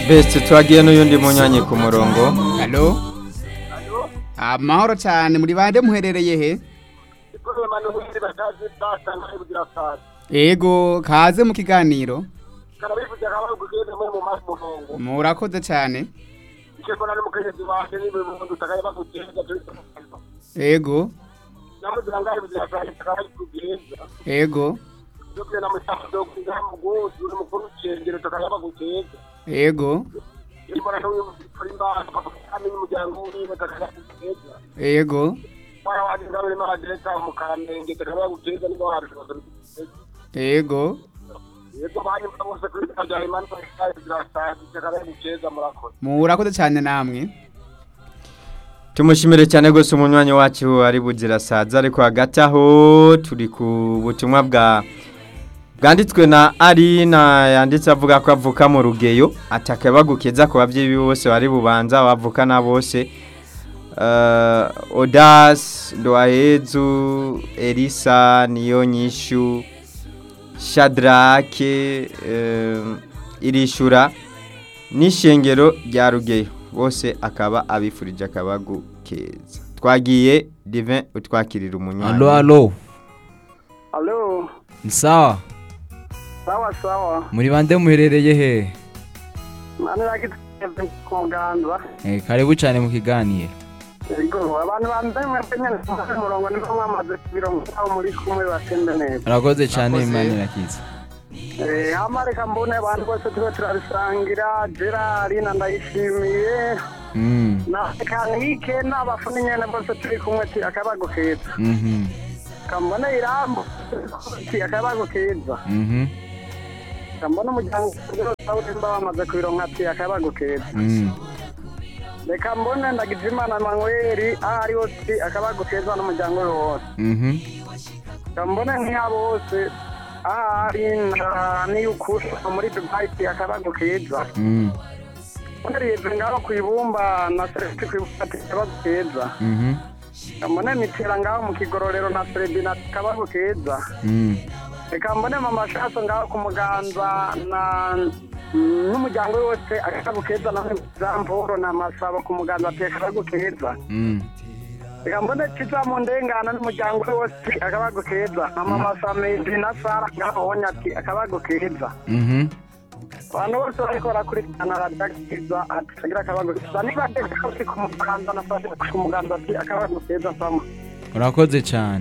best twagiye n'uyundi munywanyi ku murongo Halo? Amahoro cyane muri bande muherereye he? Ego kaze mu kiganiro. Murakoze cyane. Ego. Ego. Ego. Ego. Ego. Murakoze cyane namwe. tumushimire cyane rwose umunywanyi wacu ari buzira saza ariko hagati aho turi ku butumwa bwa bwanditswe na arina yanditse avuga ko avuka mu rugeyo atakabagukeza ku babyeyi be bose bari bubanza bavukana bose uh, odas ndoahezu elisa niyo nyishu shadrake um, irishura n'ishengero rya rugeyo bose akaba abifurije akabagu keza twagiye divin utwakirira umunywanyi Alo alo. Alo, Ni sawa. sawa sawa. Muri bande muherereye he? Mani rakiteze ku muganda. Eh karibu cyane mu kiganiro. Yego, abantu bambaye mwebwe nyene ku murongo nibo mwamaze kubiro mutaho muri kumwe batembe neza. Urakoze cyane Murakoze. Imana irakiza. Eh, hama reka mbone abantu bose tuba turabisangira, Gerard na ndayishimiye, Mm. na Kanike n'abafuni nyene bose turi kumwe ati akabago keza. Mhm. Kambone irambo ati akabago keza. Mhm. Kambone umuryango wose mba bamaze kubironka ati akabago keza. Mm. reka mbone ndagize imana manweri aho ari hose akabago keza n'umuryango we wose Mhm. reka mbone nk'iyabo bose aho ari na- n'iy'ukuri muri dubayi akabago keza Mm. mbone rize ngaho ku ibumba na sereti ku ibumba ati akabago keza Mhm. reka mbone mitera ngaho mu kigororero na serebina ati akabago keza Mm. reka mbone mama shaso ngaho ku muganza na n'umuryango we wose akabago keza na zamporo na masabo ku muganza ati akabago keza Mm. reka mbone kiza mu ndengana n'umuryango we wose akabago keza na mama samedi na sara ngaho wonya ati akabago keza Mhm. abantu bose bariko barakurikirana radiyo ati kagira akabago keza niba ndetse ku muganza na sara ku muganza ati akabago keza sama Urakoze cyane.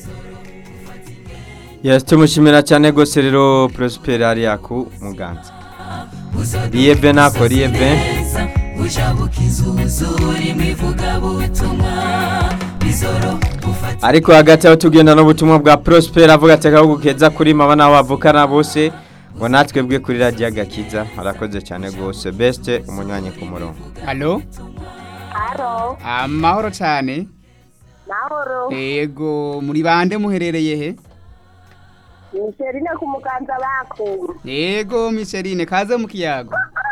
yes tumushimira cyane rwose rero prosper hariya ku muganza riyebe nako riyebe ujabuka izuzura imivugabutumwa bizoro ufata ariko hagati aho tugenda n'ubutumwa bwa prosper avuga ati akabagu keza kuri mama n'abo bavukana bose ngo natwe bwe kuri radiyo agakiza arakoze cyane rwose best umunywanyi ku murongo Halo? Haro, Amahoro cyane. mahoro. Ego muri bande muherereye he? Miserine ku muganza bakuru. Ego Micheline kaze mu kiyago.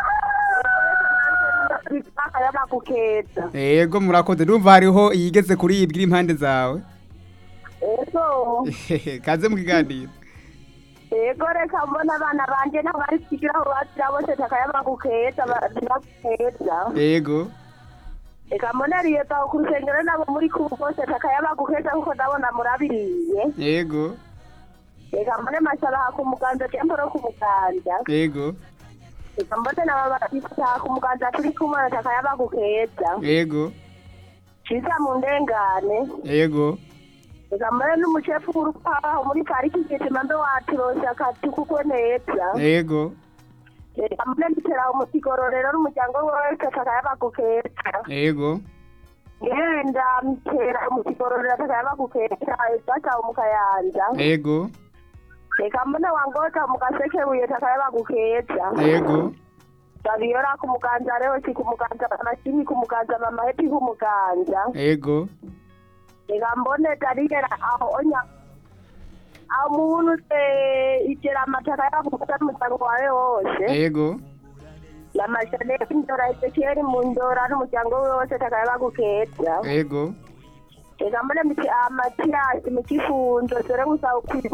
Bitaka y'abakukeza. Ego murakoze ndumva hariho iyigeze kuri iyi bwira impande zawe. Ego, kaze mu kiganiro. ego reka mbona abana banje nabo bari kugira aho bazira bose taka y'abakukeza, bakukeza. Ego. Reka mbona riyeta ku rusengero nabo muri kubu bose taka y'abakukeza kuko ndabona murabiriye. Ego. Reka mbone mashabaha ku muganza cyangwa ku muganza. Ego. Reka mbone nabo batita ku muganza turi kumwe na taka y'abakukeza. Ego. Ciza mu ndengane. Ego. reka mbere n'umucefu w'urupaho muri pariki igitima mbe waturose akati kuko neza Ego. reka mbere nditera umusigororero n'umuryango wese takayabagukeza Ego. ngenda mtera umusigororero takayabagukeza data umukayanja Ego. reka mbone wangota mugasekebuye takayabagukeza Ego. babiyora ku muganza rehosi ku muganza amashini ku muganza mama hepi ku muganza Ego. reka mbone darigera aho onya aho muntu se igera amataka yavuga n'umuryango wawe wose Ego. lamashane indora ezekieli mu ndora n'umuryango we wose takayabagukeza Ego. reka mbone miti amatiyasi mu kifunzo dore gusa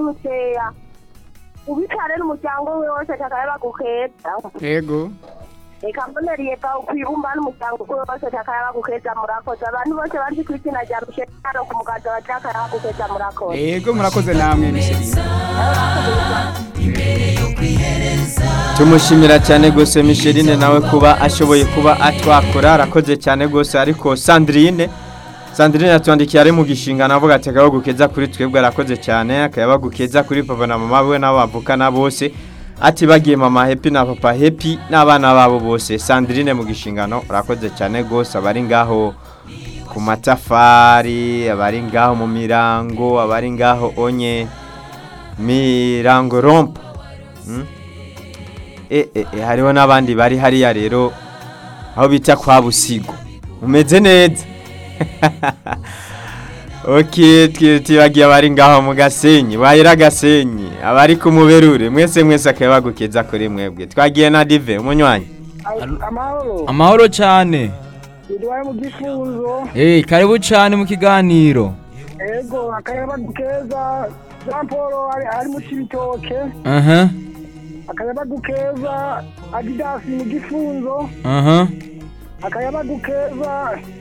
kwizumuseya ubitare n'umuryango we wose takayabagukeza Ego. reka mboneriye pa kwibumba n'umuryango uwo wose takayaba gukeza murakoze abantu bose bazi ku izina rya misheri hano ku muganza wa takayaba gukeza murakoze yego murakoze namwe misherine tumushimira cyane rwose Micheline nawe kuba ashoboye kuba atwakora arakoze cyane rwose ariko Sandrine Sandrine yatwandikiye ari mu gishinga navuga ati akaba gukeza kuri twebwe arakoze cyane akaba gukeza kuri papa na mama we n'abo bavukana bose ati bagiye mama happy na papa happy n'abana babo bose Sandrine mu gishingano arakoze cyane rwose abari ngaho ku matafari abari ngaho mu mirango abari ngaho onye mirango rompo Mm? e, e, e, hariho n'abandi bari hariya rero aho bita kwa busigo umeze neza ok tibagiye abari ngaho mu gasenyi bahera gasenyi abari ku muberure mwese mwese akaba bagukeza kuri mwebwe twagiye na dive umunywanyi amahoro amahoro cyane biduhaye mu gifunzo Eh, karibu cyane mu kiganiro ego akayaba keza jean paul ari ari mu kibitoke aha akayaba keza adidasi mu gifunzo aha akayaba keza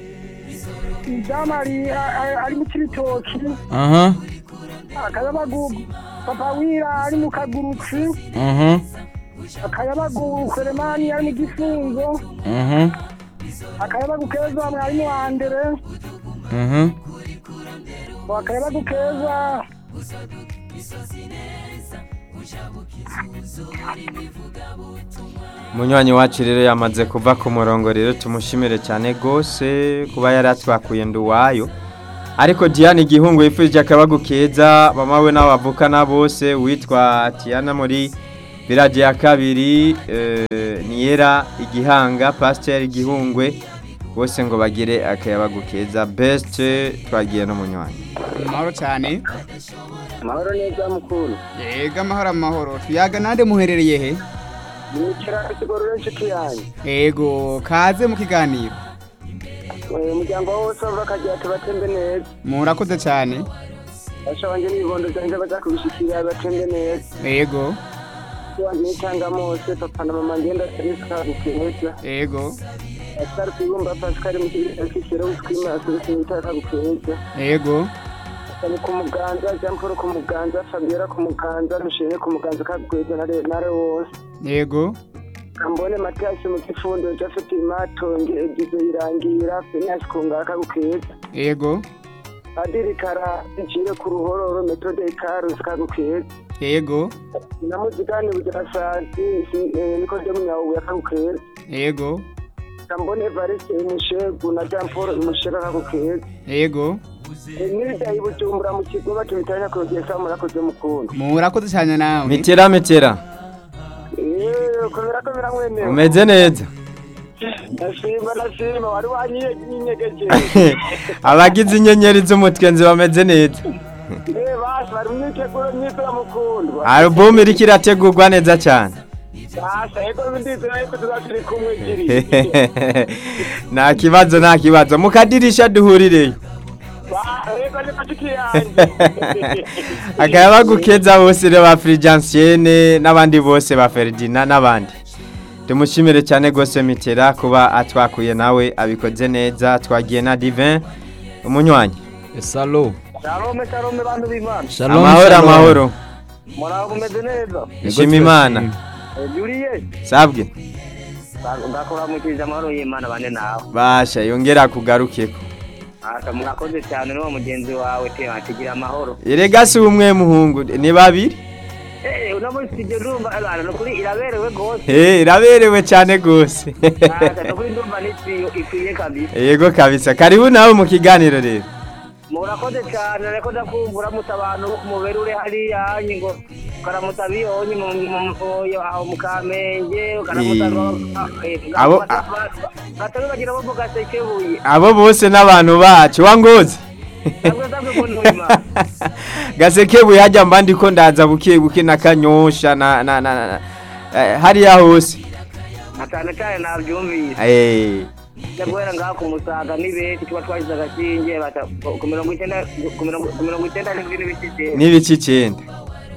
jamari ari mu kibitoki aha akayaba papa wira ari mu kagurutsi aha akayaba kuremani ari mu gifunzo aha akayaba keza mwarimu wa mbere aha akayaba keza umunywanyi wacu rero yamaze kuva ku murongo rero tumushimire cyane rwose kuba yari atwakuye nduwayo ariko Diane igihungu yifurije akabagu keza mama we n'abavukana bose witwa Tiana muri village ya kabiri eh, niyera igihanga pasteur igihungwe bose ngo bagire akayabagu keza best twagiye n'umunywanyi amahoro cyane amahoro neza mukuru yego amahoro amahoro tuyaga nande muherereye he nicara isigorore inshuti yanjye yego kaze mu kiganiro umuryango wose bakagira tubatembe neza murakoze cyane basha wanjye n'ibibondo byanjye baza kubishikira batembe neza yego nitanga mose papa na mama ngenda serivisi kagukeza yego asitari kwibumba pasikari mu kigo cy'ikiro witwima serivisi nitaka kagukeza yego Sani ku muganza jean paul ku muganza fabiola ku muganza mishene ku muganza kagukeza na wose yego kambone matiyasi mu gifundo jafeti matonge egize irangira fenasi ku ngara kagukeza yego padiri kara icire ku ruhororo metode ikarusi kagukeza yego na muzikani bugirasazi niko ryo munyabuye kagukeza yego kambone evariste imushegu na jean paul imushega kagukeza yego nirida ibujumbura mu kigo batubitanya kugeza murakoze mukunda murakoze cyane nawe mitera mitera eee komera komera mwenewe umeze neza ndashima ndashima wari wanyiyegeje abagize inyenyeri z'umutwenzi bameze neza eee basi bari mu myiteguro myiza mukundwa alubumu iriko irategurwa neza cyane basa ego ndizera yuko tuba turi kumwe giri nta kibazo nta kibazo mu kadirisha duhurireyo ego ni patiki yanjye akaba gukeza bose rero ba firijansiene n'abandi bose ba feridina n'abandi tumushimire cyane rwose mitera kuba atwakuye nawe abikoze neza twagiye na divin umunywanyi salo shalome shalome bantu b'imana shalom amahoro shalom. amahoro muraho mumeze neza Ishima Imana. juriye sabwe ndakuramukije amahoro y'imana bane nawe basha yongera kugarukeko asa mwakoze cyane n'uwo mugenzi wawe te atigira amahoro erega si umwe muhungu ni babiri eh uno munsi tujye ndumva abana nukuri iraberewe rwose Eh, iraberewe cyane rwose asa nukuri ndumva n'isiyo ikwiye kabisa yego kabisa karibu nawe mu kiganiro rero murakoze cyane ariko ndakumva uramutse abantu bo ku mubiri uri hariya hanyu ngo ukaramutsa abiyonye mu mufoyo aho mu kamenge ukaramutsa Eh, abo- gatari bagira bo mu gasekebuye abo bose n'abantu bacu wangoze sabwe sabwe ngo ntuma gasekebuye hajya mba ndiko ndaza buke buke na kanyosha na na na, na eh, hariya hose na cyane cyane nabyumvise eh njya guhera ngaha ku musaga ni benshi tuba twashyize agashinge bata ku mirongo icyenda ku mirongo ku mirongo icyenda n'indwi n'ibice icyenda n'ibice icyenda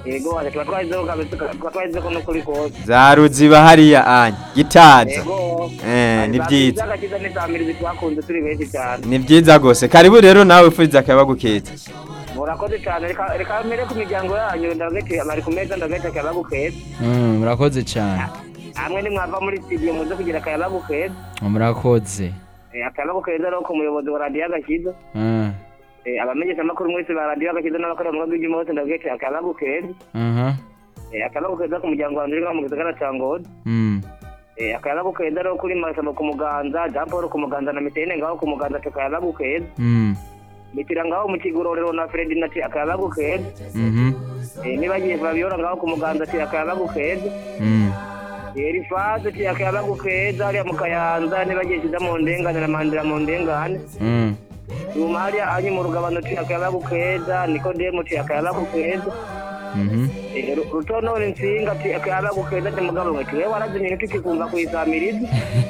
yego ati tuba twahizeho kabisa tuba twahizeho no kuri kose za ruziba hariya anya gitaza yego Eh, ni byiza agakiza n'isamirizi twakunze turi benshi cyane ni byiza rwose karibu rero nawe ufuriza akayabagu keza murakoze cyane reka reka mbere ku miryango yanyu ndagete bari ku meza ndagete akayabagu keza Mm, murakoze cyane hamwe nimwava muri studio muze kugira akayabagu keza murakoze Eh, akayabagu keza rero ku muyobozi wa radiyo agakiza Mm, Eh, abamenyesha amakuru mwese ba radiyo agakiza n'abakorera mu rwego rw'igihugu hose ndagete akayabagu keza mhm, Eh, akayabagu keza ku muryango wanjye uri ngaho mu gisagara cya ngozi mm, Eh, akayabagu keza rero kuri masaba ku muganza jean paul ku muganza na mitene ngaho ku muganza ati akayabagu keza mm, mitira ngaho mu kigororero na fredi nati akayabagu keza mhm, Eh, nibagiye fabiola ngaho ku muganza ati akayabagu keza mm, erifaze ati akayabagu keza hariya mu kayanza nibagiye kiza mu ndengane na mandira mu ndengane mm, nyuma hariya anyi mu rugabano ati akayabagu keza nikodemu ati akayabagu keza mhm, Eh, Ru- rutonore nsinga ati akayabagu keza ati mugabo mwe tuwe warazimye tukikumva kuyisamiriza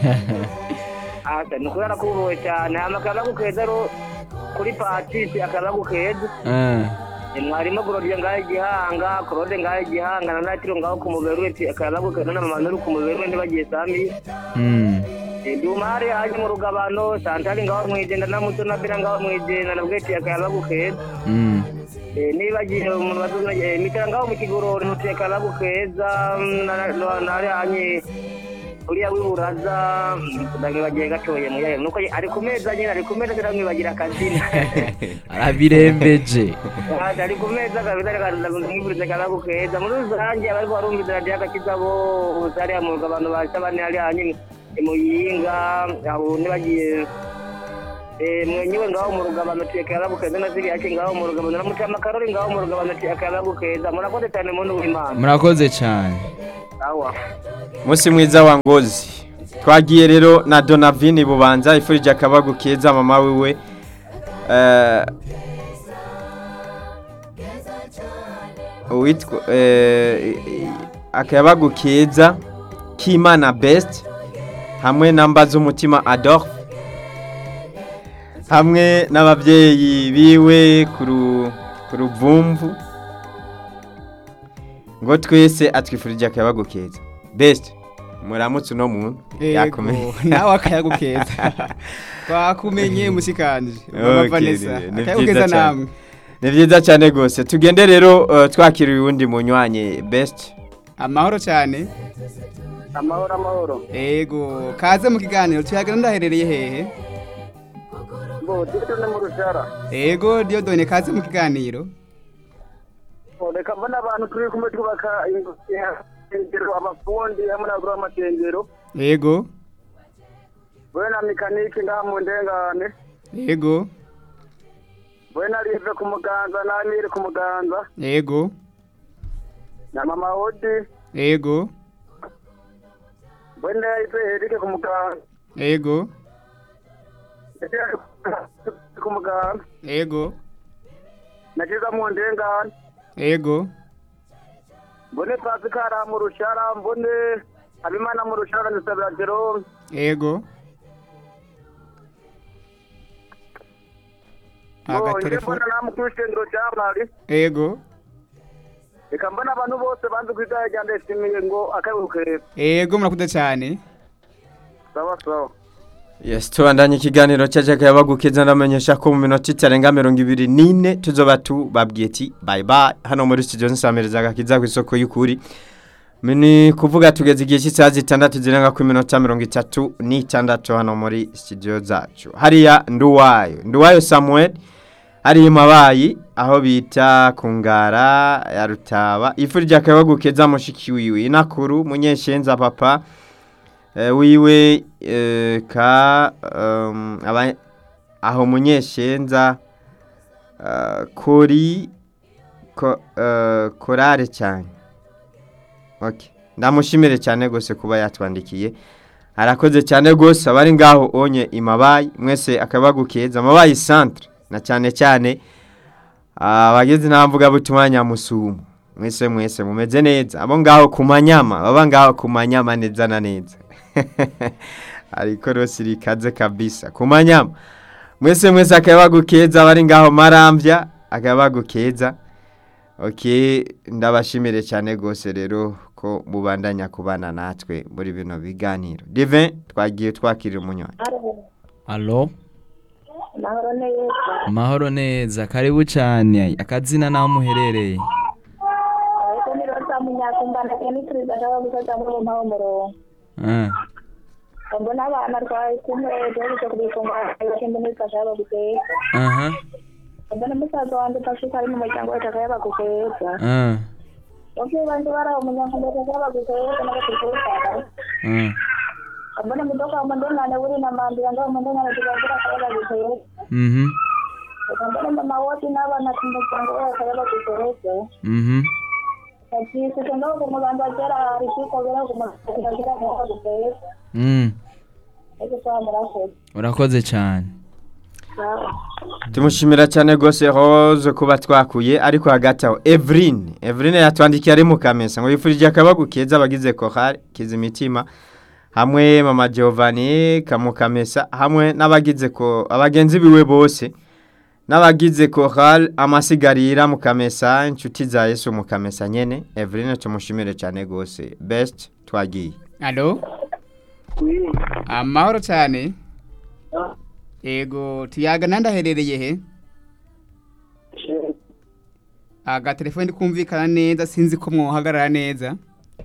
asa ni kubera ko ubuwe cyane hama akayabagu keza ro kuri patisi akayabagu keza eh, Eh, mwarimu gorodiye ngaho igihanga korode ngaho igihanga na natiro ngaho ku muberu ati akayabagu keza na mama nuri ku muberu ntibagiye sami mm, dumari haje mu rugabano santari ngaho mwijenda na muto na bira ngaho mwijenda na bweti akayabagu keza mm, Eh, nibagiye umuntu bazuna mitera ngaho mu kigorori ntuti akayabagu keza mm, na- na- na hariya hanye uriya wiburaza ndamwibagiye gatoye muyahe nuko ari ku meza nyine ari ku meza ndamwibagira akazina arabirembeje ari ku meza kabisa reka ndamwiburiza akayabagu keza muri rusange abariko barumviza radiyo agakiza bose hariya mu rugabano baca bane hariya hanye imuyinga abo nibagiye Eh, mwenyewe ngaho mu rugabano ati akayabagu keza na ziriya ake ngaho mu rugabano na mutama karori ngaho mu rugabano ati akayabagu keza murakoze cyane muntu w'imana murakoze cyane awa umunsi mwiza wa ngozi twagiye rero na donavini bubanza ifurije akabagu keza mama wiwe Eh, uwitwa eh, akayabagu keza k'imana best hamwe na mbaza umutima adolphe hamwe n'ababyeyi biwe ku ru- ku ruvumvu ngo twese atwifurije akayabagu keza best muramutse uno muntu yakomeye nawe akayagu keza twakumenye musikanje Okay, mama vanessa ni- ni akayagu byiza keza cyane. namwe ni byiza cyane rwose tugende rero uh, twakiriye uwundi munywanye best amahoro cyane amahoro amahoro ego kaze mu kiganiro tuyagana ndaherereye hehe ngo tujye no mu rushara ego diodone kaze mu kiganiro reka mbona abantu turi kumwe twubaka ingero abafundi hamwe n'abagura amatengero ego we na mekanike ngaha mu ndengane ego we na rive ku muganza na amire ku muganza ego na mama odi ego we na ive erike ku muganza ego ku muganza ego na kiza mu ndengane ego mbone pasikara mu rushara mbone habimana mu rushara ndasabira jerome ego ngo njye agatelefone mbona namwe ku ishengero cya mari ego reka mbona abantu bose banze ku idaya rya ndeshimiye ngo akaruhuke ego murakuze cyane sawa sawa yes tubandanye ikiganiro cyaje akayabagu keza ndamenyesha ko mu minota itarenga mirongo ibiri n'ine tuzoba tubabwiye ati bye bye hano muri studio nsamereza agakiza ku isoko y'ukuri ni kuvuga tugeze igihe cy'isaha zitandatu zirenga ku minota mirongo itatu n'itandatu hano muri studio zacu hariya nduwayo nduwayo samuel hari mabayi aho bita ku ngara ya rutaba ifu ry'akayabagu keza mushiki wiwe inakuru munyeshenza papa eh, wiwe eh, ka um, aba, aho munyeshenza uh, kuri ko, uh, korare cyane okay. ndamushimire cyane gose kuba yatwandikiye arakoze cyane gose abari ngaho onye imabayi mwese akabagu keza amabayi centre na cyane cyane abageze ntamvuga butumwa nyamusumo mwese mwese mumeze neza abo ngaho ku manyama baba ngaho ku manyama neza na neza ariko rose rikaze kabisa ku manyama mwese mwese akabagu keza abari ngaho marambya akabagu keza ok ndabashimire cyane rwose rero ko mubandanya kubana natwe muri bino biganiro divin twagiye twakirira umunywanyi alo Mahoro neza. amahoro neza karibu cyane akazina n'aho muherereye Ariko ni Rosa Munyakumbana cyane turiza ashaka gufata muri uwo mpaho murongo. Ah, Mbona abana twari kumwe duherutse kubifungura bakende muri kasha baguteka. aha Mbona musaza wanjye Patrick ari mu muryango wacu akaba baguteka. ah, Bakwiye bandi bari aho munyakumbana akaba baguteka n'abatukeka. ah. Mbona mudoka wa mandengane buri na mandira ngo mandengane tukagira akaba baguteka. Mhm, Mbona mama wote n'abana ku muryango wacu akaba baguteka. mhm. Ati sitendo ku muganga kera hari kiko bera ku muganga kera akaba baguteka. Mm, Ese kwa murakoze. urakoze cyane Sawa. tumushimira cyane rwose rose kuba twakuye ariko hagati aho eveline eveline yatwandikiye ari mu kamesa ngo yifurije akabagu keza abagize kohari kiza imitima hamwe mama giovanni kamukamesa hamwe n'abagize ko abagenzi biwe bose n'abagize kohari amasigarira mu kamesa inshuti za yesu mu kamesa nyene eveline tumushimire cyane rwose best twagiye alo amahoro cyane ego tuyaga nandaherereye he agatelefone ndi kumvikana neza sinzi ko mwohagarara neza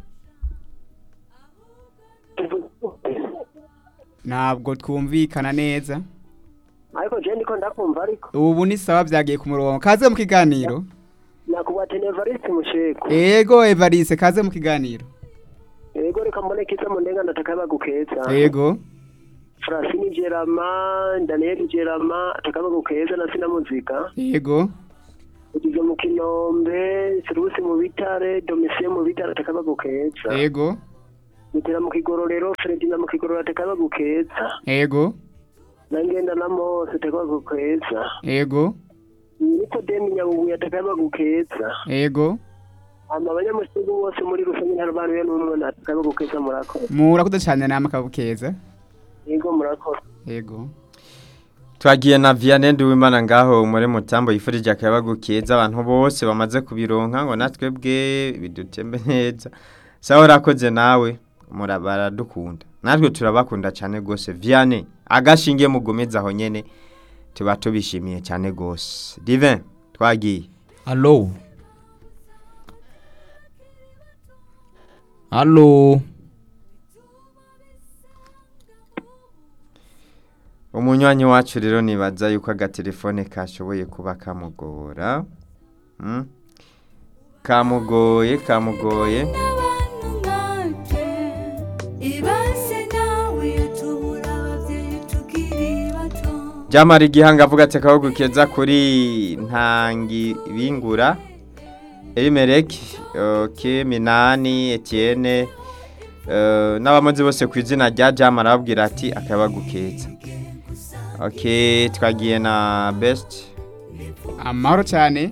ntabwo twumvikana neza ariko je ndiko ndakumva ariko ubu ni sawa byagiye ku murongo kaze mu kiganiro nakuba tenevariste musheko ego evariste kaze mu kiganiro ego reka mbone kiza mu ndenga ndataka bagukeza ego Francine Gerama Daniel Gerama ataka bagukeza na sina muzika ego ugize mu kinombe Serusi mu bitare Domitien mu bitare ataka bagukeza ego Mutera mu kigororero Fredina mu kigororero ataka bagukeza ego nangenda na Mose ataka bagukeza ego Niko Demi Nyabubuye ataka bagukeza ego ama abanyamusigu bose muri rusange nta bantu ya n'umwe ataka bagukeza murakoze murakoze cyane nama kabukeza yego murakoze ego twagiye na vianney nduwimana ngaho muri mutambo yifurije akayabagu keza abantu bose bamaze kubironka ngo natwe bwe bidutembe neza sawa urakoze nawe mura- baradukunda natwe turabakunda cyane rwose vianney agashinge mugomeza aho nyene tuba tubishimiye cyane rwose divin twagiye alo alo umunywanyi wacu rero nibaza yuko agatelefone kashoboye kuba kamugora Mm. kamugoye kamugoye n'abantu nkatwe ibase nawe tubura ababyeyi tukiri bato Jamari igihanga avuga ati akabagu keza kuri ntangi bingura Elimelek okay, Minani Etienne uh, n'abamozi bose ku izina rya Jamari arababwira ati akabagu keza okay, twagiye na best amahoro cyane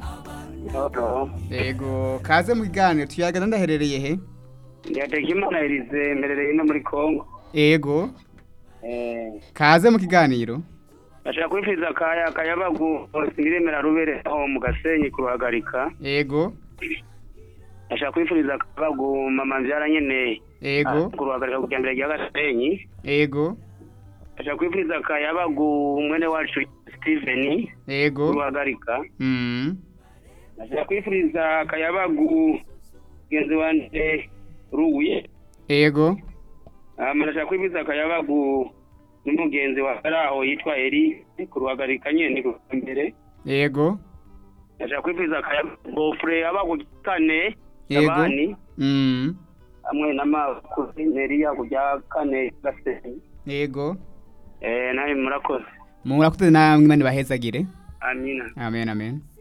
ego kaze mu kiganiro tuyaga nandaherereye he Ndiyategimana Elise mberereye no muri Kongo ego eh kaze mu kiganiro Ashaka kwifuriza kaya kayabagu siremera rubere aho mu gasenyi kuruhagarika ego ashaka kwifuriza kayabagu mama mbyara nyene ego kuruhagarika ku cyambere rya gasenyi ego ashaka kwifuriza kayabagu mwene wacu Steven ego kuruhagarika mm. ashaka kwifuriza kayabagu genzi wanje ruye ego ama ashaka kwifuriza kayabagu n'umugenzi wa aho yitwa Eri kuruhagarika nyene ku mbere ego ashaka kwifuriza kayabagu fure abagu kane Yego. abani mm. hamwe n'amakuzineriya kujya kane gasenyi ego eh nawe murakoze murakoze namwe imana ibahezagire amina amen amen